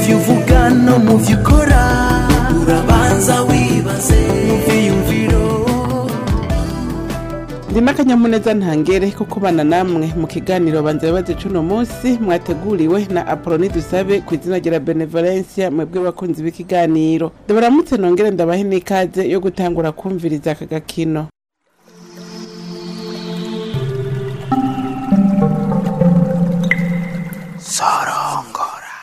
byo uvuga no mu byo ukora urabanza wibaze mu byiyumviro ndi n'akanyamuneza ntangere ko kubana namwe mu kiganiro banza bibaze cuno munsi mwateguriwe na apoloni dusabe ku izina rya benevolencia mwebwe bakunzi b'ikiganiro ndabaramutse nongere ndabahe n'ikaze yo gutangura kumviriza aka gakino sorongora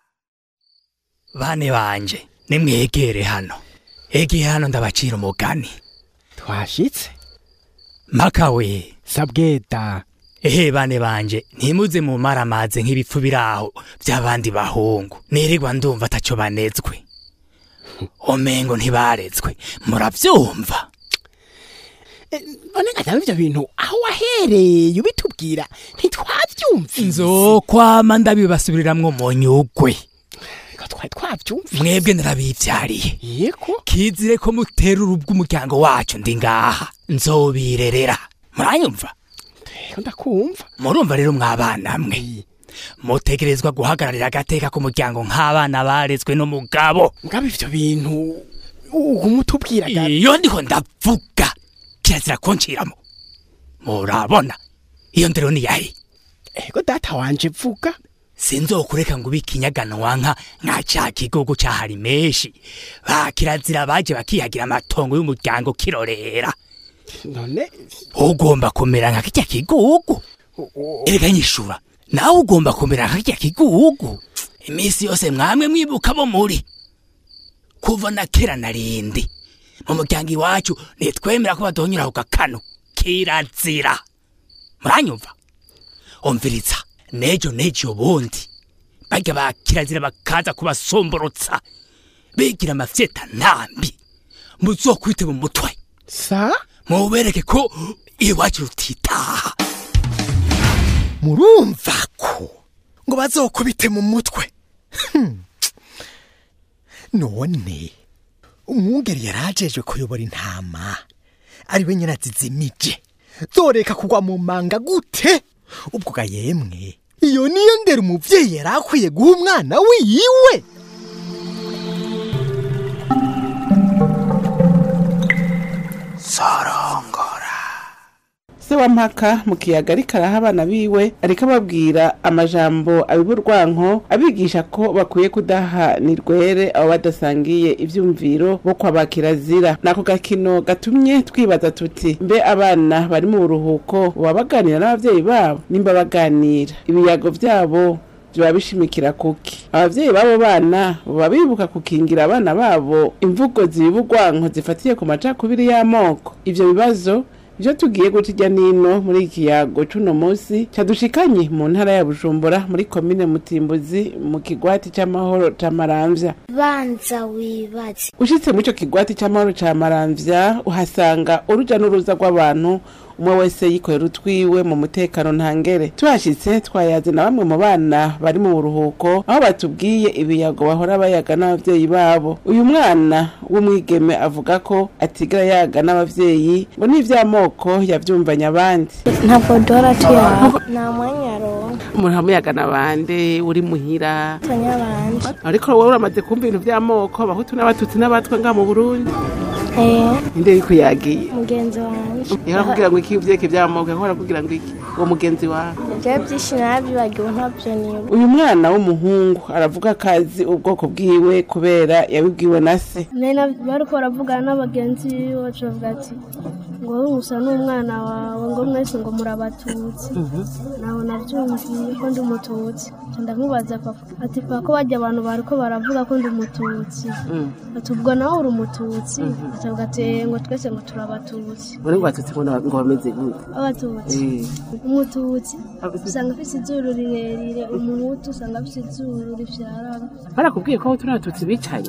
bane banje nimwegere hano egeye hano ndabacira umugani twashitse mpaka we sabweta ehe bane banje ntimuze mu maramaze nk'ibipfu biraho by'abandi bahungu nirirwa ndumva ataco banezwe omengo ntibarezwe muravyumva none ngataba ivyo bintu aho wahereye ubitubwira ntitwavyumvise nzokwama ndabibasubiriramwo mu nyugwe Ngo twari twavyumvise mwebwe narabivyariye yego kizire ko mutera urubwa umuryango wacu ndi ngaha nzobirerera muranyumva Yego, ndakumva murumva rero mwabana mwe mutegerezwa guhagararira agateka k'umuryango nk'abana barezwe n'umugabo mugabo ivyo bintu uguma utubwiraga iyo ndiho ndavuga kirazira kunciramo murabona iyo ndero ni yahe ego data wanje vuga sinzokureka ngo ubike inyaganwa nka nka ca kigogo cahari menshi ba kirazira baje bakihagira amatongo y'umuryango kirorera none ugomba kumera nka kirya kigugu erega nyishura nawe ugomba kumera nka kirya kigugu iminsi yose mwamwe mwibuka bo muri kuva na kera na rindi mu muryango iwacu nitwemera ko badonyura ku gakano kirazira muranyumva umviriza nejo nejo ubundi barya ba kirazira bakaza kubasomborotsa bigira amafyeta ntambi muzokwite mu mutwe sa mubereke ko iwacu rutitaha murumva ko ngo bazokubite mu mutwe Hmm. none umwungeri yarajejwe kuyobora intama ariwe nyina zizimije zoreka kugwa mu manga gute ubwo ga yemwe iyo niyo ndera umuvyeyi yari akwiye guha umwana wiwe sorongora se wa mpaka mu kiyaga ariko araha abana biwe ariko ababwira amajambo abiburwanko abigisha ko bakwiye kudaha nirwere abo badasangiye ivyumviro bo kwa ba kirazira nako gakino gatumye twibaza tuti mbe abana bari mu buruhuko boba baganira n'abavyeyi babo nimba baganira ibiyago vyabo biba bishimikira kuki abavyeyi b'abo bana baba bibuka kukingira abana babo imvugo zibibugwanko zifatiye ku macakubiri y'amoko ivyo bibazo ivyo tugiye guca irya nino muri iki kiyago c'uno musi cadushikanye mu ntara ya bujumbura muri komine mutimbuzi mu kigwati c'amahoro ca maramvya banza wibaze ushitse muri ico kigwati c'amahoro ca maramvya uhasanga uruja n'uruza rw'abantu umwe wese yikorera utwiwe mu mutekano ntangere tuhashitse twayaze na bamwe mu bana bari mu buruhuko aho batubwiye ibiyago bahora bayaga n'abavyeyi babo uyu mwana w'umwigeme avuga ko atigera yaga n'abavyeyi ngo n'ivy'amoko yavyumvanye abandi ntabwo duhora tuyaha nta mwanya aronka umuntu amuyaga n'abandi uri muhira tanyabanje ariko wowe uramaze kumva ibintu vy'amoko abahutu n'abatutsi n'abatwa ngaha mu burundi eh inde yuko yagiye mugenzi wanje yahora kugira ngo iki vyeke vy'amoko yahora kugira ngo iki uwo mugenzi wawe ibyo byinshi narabyibagiwe ntabyo niba uyu mwana w'umuhungu aravuga ko azi ubwoko bwiwe kubera yabibwiwe na se bariko baravugana n'abagenzi biwe baca bavuga ati ngo wowe musa n'umwana wawe ngo mwese ngo murabatutsi nawe nabyumviye ko ndi umututsi Nca ndamubaza papa ati papa ko bajya abantu bariko baravuga ko ndi umututsi ati ubwo nawe uri umututsi acavuga ati "Eh, ngo twese ngo turabatutsi muri ngo batutsi ngo ngo bameze gute abatutsi umututsi usanga afite izuru rirerire umuhutu usanga afite izuru rifyarana barakubwiye ko abahutu n'abatutsi bicaye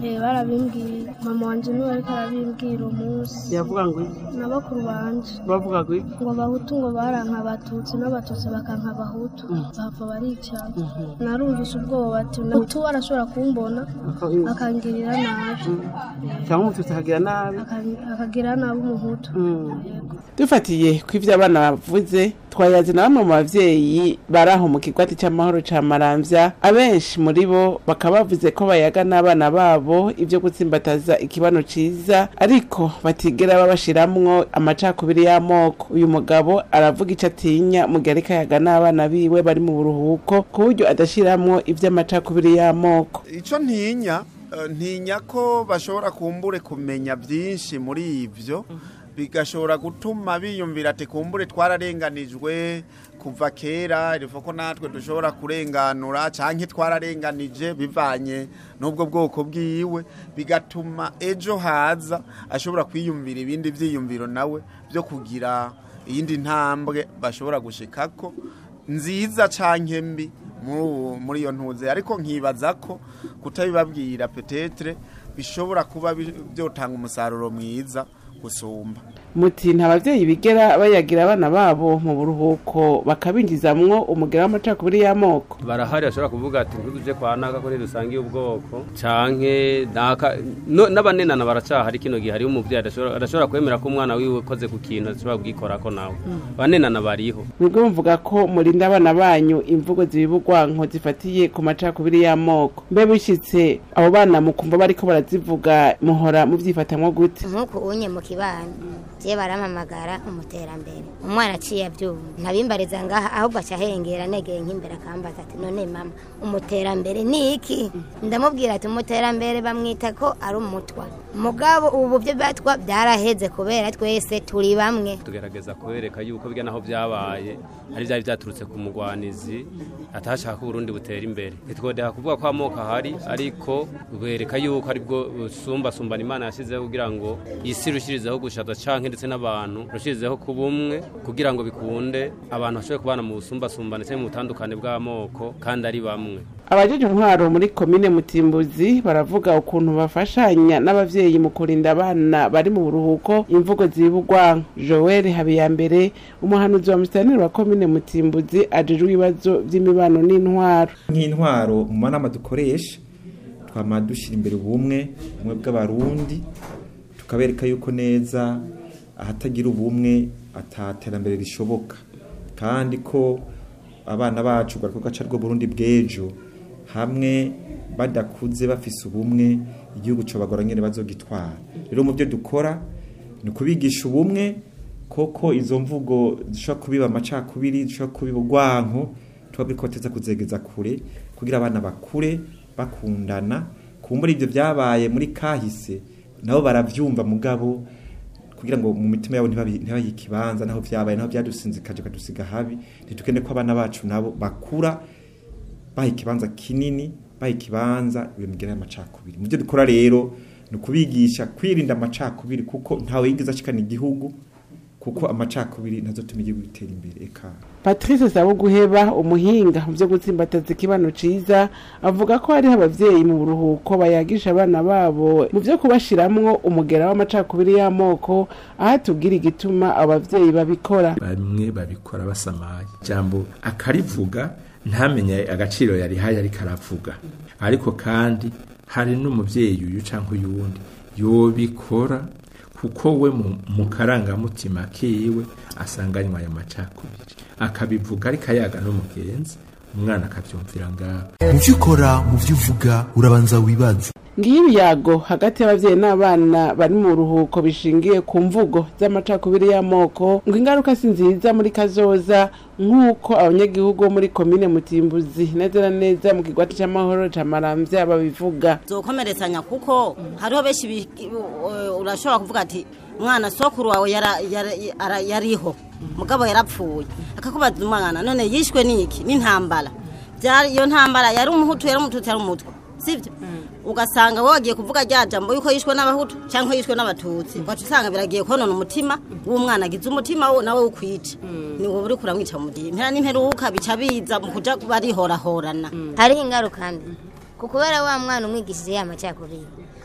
Eh, barabimbwiye mama wanje niwe ariko arabimbwira umunsi yavuga ngo iki na bakuru banje bavuga ngo iki ngo abahutu ngo baranka abatutsi n'abatutsi bakanka abahutu bapfa baricana narumvise ubwoba ati umutu arashobora kumbona akangirira nabi cyangwa umututsi akagira nabi akan- akagira nabi umuhutu Yego. dufatiye ku ivyo abana bavuze twayaze na bamwe mu bavyeyi bari aho mu kigwati c'amahoro ca maramvya abenshi muri bo bakaba bavuze ko bayaga n'abana babo ivyo gutsimbataza ikibano ciza ariko batigera babashiramwo amacakubiri y'amoko uyu mugabo aravuga ico atinya mu gihe ariko ayaga n'abana biwe bari mu buruhuko ku buryo adashiramwo ivy'amacakubiri y'amoko icyo ntinya eh, ntinya ko bashobora kumbure kumenya byinshi muri ibyo bigashobora gutuma biyumvira ati kumbure twararenganijwe kuva kera riva ko natwe dushobora kurenganura cyangwa twararenganije bivanye n'ubwo bwoko bwiwe bigatuma ejo haza ashobora kwiyumvira ibindi byiyumviro nawe byo kugira iyindi ntambwe bashobora gushikako nziza canke mbi muri uwo- muri iyo ntuze ariko nkibaza ko kutabibabwira petetre bishobora kuba bi- byotanga umusaruro mwiza gusumba muti nta bavyeyi bigera bayagira abana babo mu buruhuko bakabinjizamwo umugera w'amacakubiri y'amoko barahari bashobora kuvuga ati ntituje kwa naka ko ntidusangiye ubwoko canke naka no- n'abanenana baracahari kino gihe hariho umuvyeyi adashobora adashobora kwemera ko umwana wiwe ukoze ku kintu adashobora kugikorako nawe banenana bariho mwebwe muvuga ko murinda abana banyu imvugo zibibugwanko zifatiye ku macakubiri y'amoko mbe bishitse abo bana mukumva bariko barazivuga muhora muvyifatamwo gute nk'uku unye mu kibano je barampamagara umuterambere umwana aciye abyumva ntabimbariza ngaha ahubwo aca ahengera negeye nk'imbere akambaza ati none mama umuterambere ni iki ndamubwira ati umuterambere bamwita ko ari umutwa mugabo ubu byo batwa byaraheze kubera twese turi bamwe tugerageza kubereka yuko bijya naho byabaye ari byari byaturutse ku mugwanizi atashaka ko Burundi butera imbere ntitwodeha kuvuga ko amoko ahari ariko bereka yuko aribwo busumbasumbana imana yashyizeho kugira ngo isi rushirizeho gushaza canke ndetse n'abantu rushirizeho kuba umwe kugira ngo bikunde abantu bashobore kubana mu busumbasumbane cyangwa mu butandukane bw'amoko kandi ari bamwe abajeje intwaro muri komine mutimbuzi baravuga ukuntu bafashanya n'abavyeyi mu kurinda abana bari mu buruhuko imvugo zibugwanko joel habiyambere umuhanuzi wa musitaniri wa komine mutimbuzi ajejwe ibibazo vy'imibano n'intwaro nk'intwaro mu manama dukoresha twama dushyira imbere ubumwe ubumwe bw'abarundi tukabereka yuko neza ahatagira ubumwe ataterambere rishoboka kandi ko abana bacu rwari gaca rwo burundi bw'ejo hamwe badakuze bafise ubumwe igihugu cobagora nyene bazogitwara rero mu byo dukora ni ukubigisha ubumwe koko izo mvugo zishobora kubiba amacakubiri zishobora kubiba urwanko tuba birikoteza kuzegeza kure kugira abana bakure bakundana kumbura ibyo byabaye muri kahise nabo baravyumva mugabo kugira ngo mu mitima yabo ntibabi- ntibayihe ikibanza naho vyabaye naho byadusinzikaje kadusiga habi ntitukende ko abana bacu nabo bakura baha ikibanza kinini baha ikibanza iyo migera y'amacakubiri mu byo dukora rero ni ukubigisha kwirinda amacakubiri kuko ntawe yigeze ashikana igihugu kuko amacakubiri ntazotuma igihugu gitera imbere eka patrice sabuguheba umuhinga mu vyo gutsimbataza ikibano ciza avuga ko hariho abavyeyi mu buruhuko bayagisha abana babo mu vyo kubashiramwo umugera w'amacakubiri y'amoko aho atubwira igituma abo bavyeyi babikora bamwe babikora basamaye jambo akarivuga ntamenye agaciro yarihaye ariko aravuga ariko kandi hari n'umuvyeyi uyu canke uyundi yobikora kuko we mu, mu karangamutima kiwe asanganywa ayo macakubiri akabivuga ariko ayaga n'umugenzi umwana akavyumvira ngaho mu byo ukora mu byo uvuga urabanza wibaze ngiyo ibiyago hagati y'abavyeyi n'abana bari mu buruhuko bishingiye ku mvugo z'amacakubiri y'amoko ngo ingaruka si nziza muri kazoza nk'uko abanyagihugu bo muri komine mutimbuzi neza na neza mu kigwati c'amahoro ca maramvya babivuga zokomeretsanya kuko hariho benshi bi- u- urashobora kuvuga ati mwana sokuru wawe yara- yara- ara- yariho mugabo yarapfuye akakubaza umwana none yishwe n'iki n'intambara Byari- iyo ntambara yari umuhutu yari umututsi yari umutwa sibyo ugasanga wowe wagiye kuvuga rya jambo yuko yishwe n'abahutu cyangwa yishwe n'abatutsi ugaca usanga biragiye konona umutima w'umwana agize umutima wo nawe ukwica ni wowe uri kuramwica mu gihe impera n'imperuka bica biza mu kuja barihorahorana hariho ingaruka mbi ku kubera wa mwana umwigishije ya macakubiri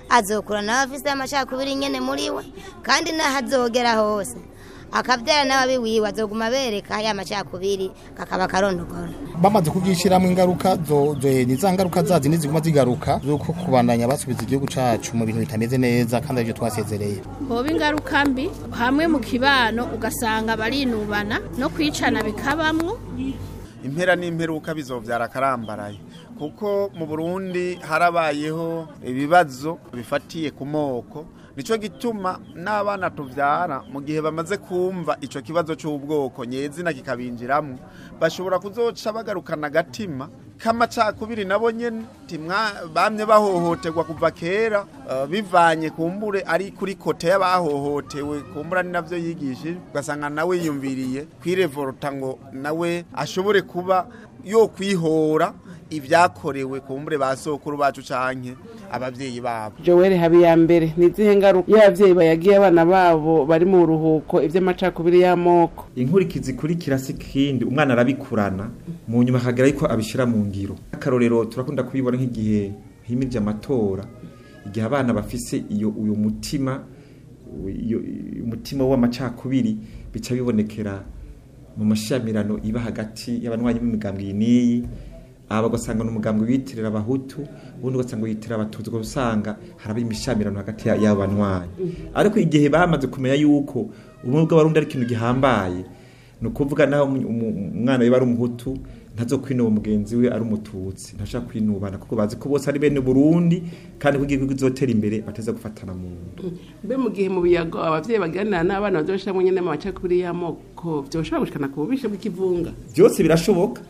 azokura nawe afise amacakubiri nyene muri we kandi naho azogera hose akabyara n'ababi wiwe azoguma bereka ya macakubiri kakaba karondogora bamaze kubyishyiramo ingaruka zo zo ni za ngaruka zazi niziguma zigaruka zuko kubandanya basubiza igihugu cacu mu bintu bitameze neza kandi aribyo twasezereye hoba ingaruka mbi hamwe mu kibano ugasanga barinubana no kwicana bikabamwo impera n'imperuka bizovyara akarambaraye kuko mu Burundi harabayeho ibibazo bifatiye ku moko nico gituma n'abana tuvyara mu gihe bamaze kumva ico kibazo c'ubwoko nyezina kikabinjiramwo bashobora kuzoca bagarukana agatima k'amacakubiri nabo nyene timwa bamye bahohoterwa kuva kera uh, bivanye kumbure ari kuri kote y'abahohotewe kumbura ni navyo yigishije ugasanga nawe yiyumviriye kwirevolta ngo nawe ashobore kuba yo kwihora ibyakorewe kumbure ba sokuru bacu canke abavyeyi babo Joel Habiyambere ni zihe ngaruka iyo abavyeyi bayagiye abana babo bari mu ruhuko ivy'amacakubiri y'amoko inkurikizi ikurikira si kindi umwana arabikurana mu nyuma akagera yuko abishira mu ngiro akarorero turakunda kubibona nk'igihe himirije amatora igihe abana bafise iyo uyo mutima iyo umutima w'amacakubiri bica bibonekera mu mashamirano iba hagati y'abanywanyi b'imigambwe iyi n'iyi aba bagasanga ni umugambwe witirira abahutu ubundi ugasanga witirira abatutsi ugasanga haraba imishamirano hagati y'abo banywanyi ariko igihe bamaze kumenya yuko ubumwe bw'abarundi ari ikintu gihambaye ni ukuvuga naho umwana we ari umuhutu ntazo kwinuba mugenzi we ari umututsi ntashaka kwinubana kuko bazi ko bose ari bene Burundi kandi ko igihugu kizotera imbere bateza gufatana mu nda mbe mu gihe mu biyago abavyeyi baganira n'abana bazoshiramo nyene mu macakubiri y'amoko vyoshobora gushikana ku bubishe bw'ikivunga byose birashoboka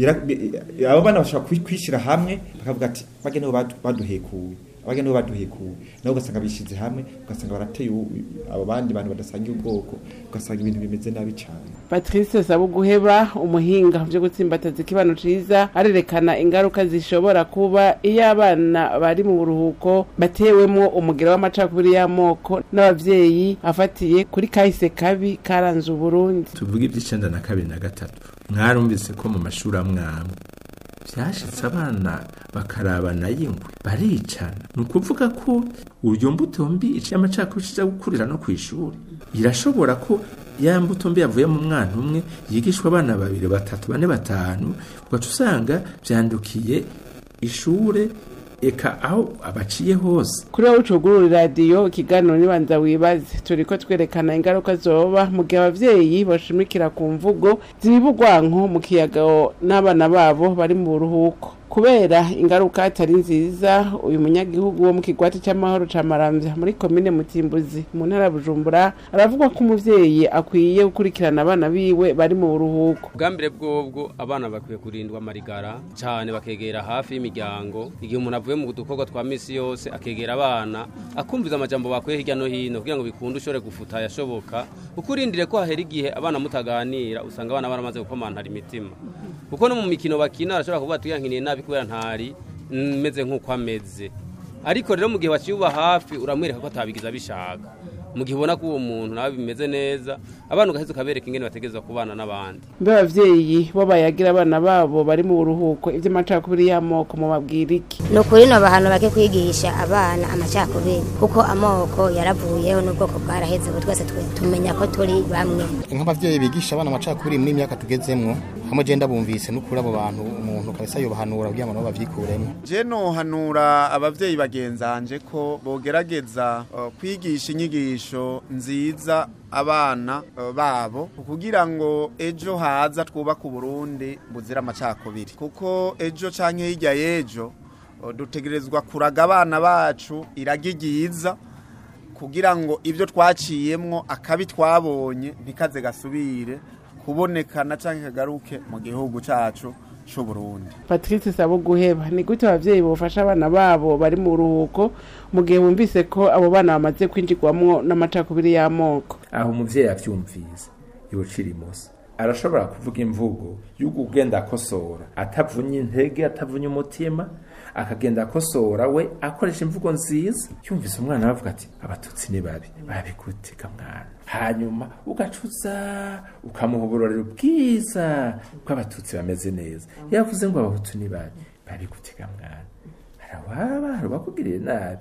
abo bana bashobora kwishyira hamwe bakavuga ati bagene baduhekuwe abagene bo baduhekuwe nabo ugasanga bishize hamwe ugasanga barateye abo bandi bantu badasangiye ubwoko ugasanga ibintu bimeze nabi cyane Patrice Sabuguheba umuhinga byo gutsimbataza ikibano ciza arerekana ingaruka zishobora kuba iyo abana bari mu buruhuko batewemwo umugera w'amacakubiri y'amoko n'abavyeyi afatiye kuri kahise kabi karanze Uburundi tuvuge iby'icenda na kabiri na gatatu mwarumvise ko mu mashuri amwamwe byashitse abana bakarabana y'ingwe baricana ni ukuvuga ko uryo mbuto mbi iciye amacakubiri iza gukurira no ku ishuri irashobora ko ya mbuto mbi yavuye mu mwana umwe yigishwa abana babiri batatu bane batanu ugaca usanga byandukiye ishure eka aho abaciye hose kuri wowe ucugurura radiyo ikiganiro nibanza wibaze turi ko twerekana ingaruka zoba mu gihe abavyeyi bashimikira ku mvugo zibibugwanko mu kiyaga n'abana babo bari mu buruhuko kubera ingaruka atari nziza uyu munyagihugu wo mu kigwati cy'amahoro ca maramvya muri komine mutimbuzi mu ntara ya bujumbura aravuga ko umuvyeyi akwiye gukurikirana abana biwe bari mu buruhuko ubwambere bwobwo abana bakwiye kurindwa amarigara cyane bakegera hafi y'imiryango igihe umuntu avuye mu dukorwa twa misi yose akegera abana akumviza amajambo bakuye hirya no hino kugira ngo bikunde ushobore gufuta yashoboka kuko urindire ko hahera igihe abana mutaganira usanga abana baramaze gukomantara imitima kuko no mu mikino bakina arashobora kuvuga ati yankiniye nabi kubera ntari meze nk'uko ameze ariko rero mu gihe waciye hafi uramwereka ko atabigize abishaka mu gihe ubona ko uwo muntu nawe bimeze neza abana ugaheza ukabereka ingene bategereza kubana n'abandi mbe abavyeyi bo bayagira abana babo bari mu buruhuko ivy'amacakubiri y'amoko mu babwira iki ni ukuri no bahano bake kwigisha abana amacakubiri kuko amoko yaravuyeho n'ubwoko bwaraheze ubu twese tumenya ko turi bamwe nk'abavyeyi bigisha abana amacakubiri muri imyaka tugezemwo hamwe je ndabumvise n'ukuri abo bantu umuntu kabisa yobahanura kugira ngo nabo bavyikuremo je nohanura abavyeyi bagenzanje ko bogerageza uh, kwigisha inyigisho nziza abana uh, babo kugira ngo ejo haza twubaka uburundi buzira amacakubiri kuko ejo canke hirya y'ejo uh, dutegerezwa kuraga abana bacu iragi ryiza kugira ngo ibyo twaciyemwo akabi twabonye ntikaze gasubire kubonekana canke kagaruke mu gihugu cacu c'uburundi patrice sabo guheba ni gute abavyeyi bofasha abana babo bari mu ruhuko mu gihe bumvise ko abo bana bamaze kwinjirwamwo n'amacakubiri y'amoko aho umuvyeyi avyumvise yocira imoso arashobora kuvuga imvugo y'uko ugenda akosora atavunye intege atavunye umutima akagenda akosora we akoresha imvugo nziza yumvise umwana aravuga ati abatutsi ni babi babiguteka mwana hanyuma ugacuza ukamuha uburorero bwiza bw'abatutsi bameze neza yavuze ngo abahutu ni babi babiguteka mwana harawaba hari bakugiriye nabi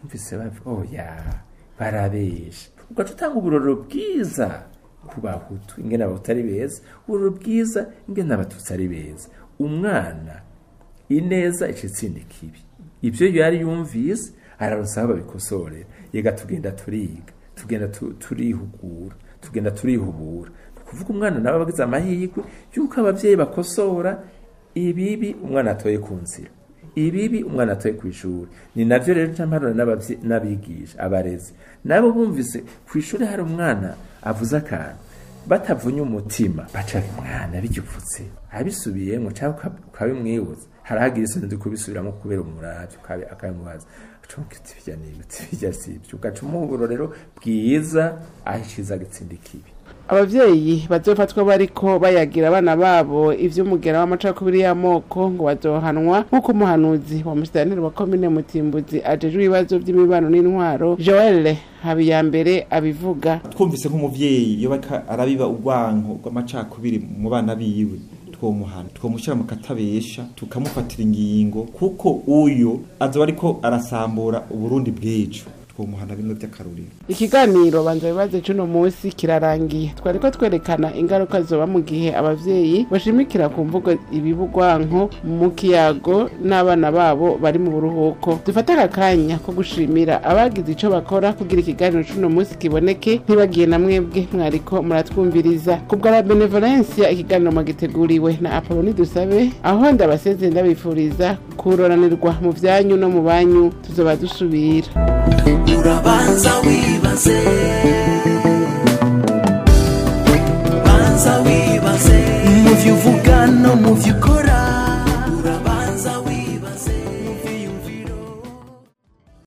mvise bavuga oya barabesha ugaca utanga uburoro bwiza ku bahutu ingene abahutu ari beza uburoro bwiza ingene abatutsi ari beza umwana ineza ica itsinda ikibi ibyo yari yumvise araronsa aho babikosorera yega tugenda turiga tugenda tu- turihugura tugenda turihubura ni ukuvuga umwana nawe aba agize amahirwe y'uko ababyeyi bakosora ibibi umwana atoye ku nzira ibibi umwana atoye ku ishuri ni navyo rero nca mpanura n'abavye- n'abigisha abarezi nabo bumvise ku ishuri hari umwana avuze akantu batavunye umutima baca mwana bigipfutse abisubiyemwo cyangwa uka- ukabimwibuza harahagira isoni zo kubisubiramo kubera umuravyo ukabi- akabimubaza ucunga uti birya ni ibiti birya si ibyo ugaca umuha uburorero bwiza aho iciza gitsinda ikibi abavyeyi bazofatwa bariko bayagira abana babo ivy'umugera w'amacakubiri y'amoko ngo bazohanwa nk'uko umuhanuzi wa musitanteri wa komine mutimbuzi ajejwe ibibazo vy'imibano n'intwaro joel habiyambere abivuga twumvise nk'umuvyeyi iyo bariko arabiba urwanko rw'amacakubiri mu bana biwe twomuhana twomushyira mu katabesha tukamufatira ingingo kuko uyo azoba ariko arasambura uburundi bw'ejo twomuhana bimwe by'akarorero ikiganiro banza bibaze cuno munsi kirarangiye twariko twerekana ingaruka zoba mu gihe abavyeyi bashimikira ku mvugo ibibugwanko mu kiyago n'abana babo bari mu buruhuko dufate aka kanya ko gushimira abagize ico bakora kugira ikiganiro cuno munsi kiboneke ntibagiye na mwebwe mwariko muratwumviriza ku bwa la benevolencia ikiganiro mwagiteguriwe na apoloni dusabe aho ndabasezeye ndabifuriza kuroranirwa mu vyanyu no mu banyu tuzoba dusubira urabanza wibaze